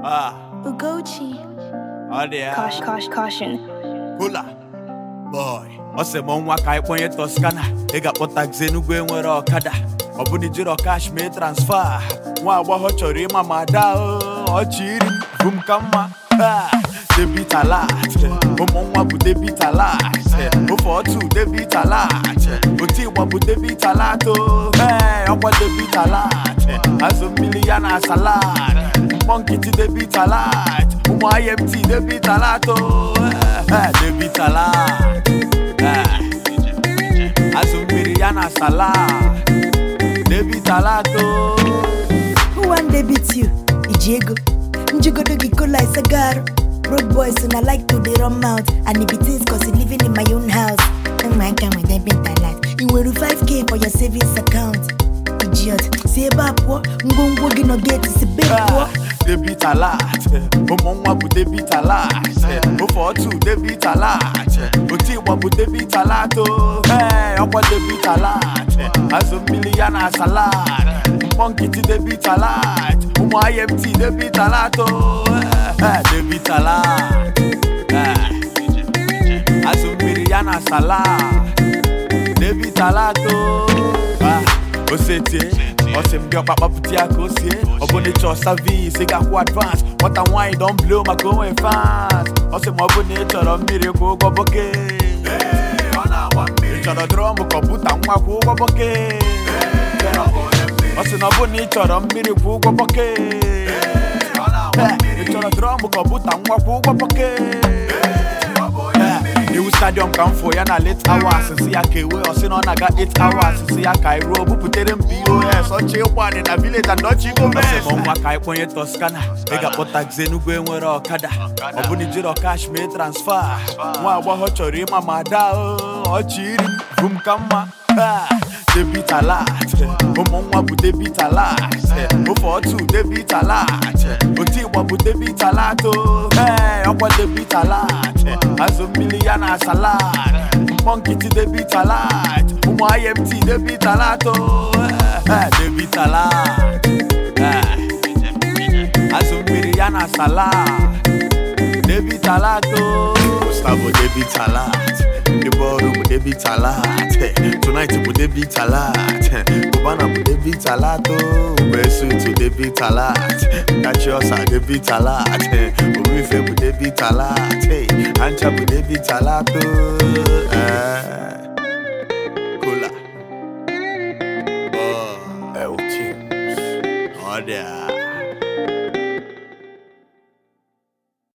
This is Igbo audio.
Ah, Ugochi. ọ dị ya. Caution, caution, caution. Hula. Boy. Ọ sị m nwa ka anyị kpọnye Toscana. Ị ga-akpọ taxi Enugu enwere ọkada. Ọ bụ na ijiro cash mee transfer. Nwa agbọghọ chọrọ ịma ma ada o. ọchị iri bụ m ka mma. Ah, Debit alert. Ụmụ nwa bụ debit alert. Ofe otu debit alert. Otu ịgba bụ debit alert o. Ee, ọkwa debit alert. Azụ mmiri ya na salad. Mkpọ nkịtị debit alert. Ụmụ IMT debit alert o. Eh, debit alert. Eh, Azụ mmiri ya na salad. Debit alert o. Who wan debit you? Ijiego. Njigodo gi kola isagaru. Road boys and I like to dey run mouth and it be things cause you living in my own house. Oh my god, with debit alert. You will 5k for your savings account. Idiot. Si ebe a pụọ, ngwongwo gị nọ gate si be pụọ. Ah, Debit alert. Ụmụ nwa bụ debit alert. Ofe otu debit alert. Otu ịgba bụ debit alert o. Ee, ọkwa debit alert. Azụ mmiri ya na salad. Mkpọ nkịtị debit alert. Ụmụ IMT debit alert o. Eh, Debit alert. Eh, Azụ mmiri ya na salad. Debit alert o. Ah, Osetie. Ọsị m dị ọkpa kpapụta ya ka o sie ọ bụ na ịchọ savis ị ga-akwụ advance nwata nwaanyị don blow maka onwe fans ọsị ma ọ bụ na ị chọrọ mmiri kwụ ụgwọ boke ị chọrọ drum kọmputa nwa kwụ ụgwọ boke ọ sị na ọ bụ na ị chọrọ mmiri kwụ ụgwọ boke ị chọrọ drum kọmputa nwa kwụ ụgwọ boke iwu stadium ka m fụ ya na late hours si ya ka ewe ọsị na ọ na-aga 8 hours si ya ka iruo bupụtere m pos ọchị ịkwadị na village and ọchị gọọmenti nwa ka anyị kpọnye Toscana ị ga-akpọ taxi Enugu enwere ọkada ọ bụ na ijiro cash mee transfer nwa agbọghọ chọrọ ịma ma ada o ọchị iri bụ m ka mma Ah, debit alert ụmụ nwa bụ debit alert ofe otu debit alert otu ịgba bụ debit alert o ee ọkwa debit alert azụ mmiri ya na salad mkpọ nkịtị debit alert ụmụ IMT debit alert o ee debit alert ee azụ mmiri ya na salad debit alert o Gustavo debit alert ndị bọọlụ bụ debit alert tonight bụ debit alert Cubana bụ debit alert o Besutu debit alert Kachiosa debit alert Omife bụ debit alert Ancha bụ debit alert o Eh, Cola Oh, El Chips Ọ dị a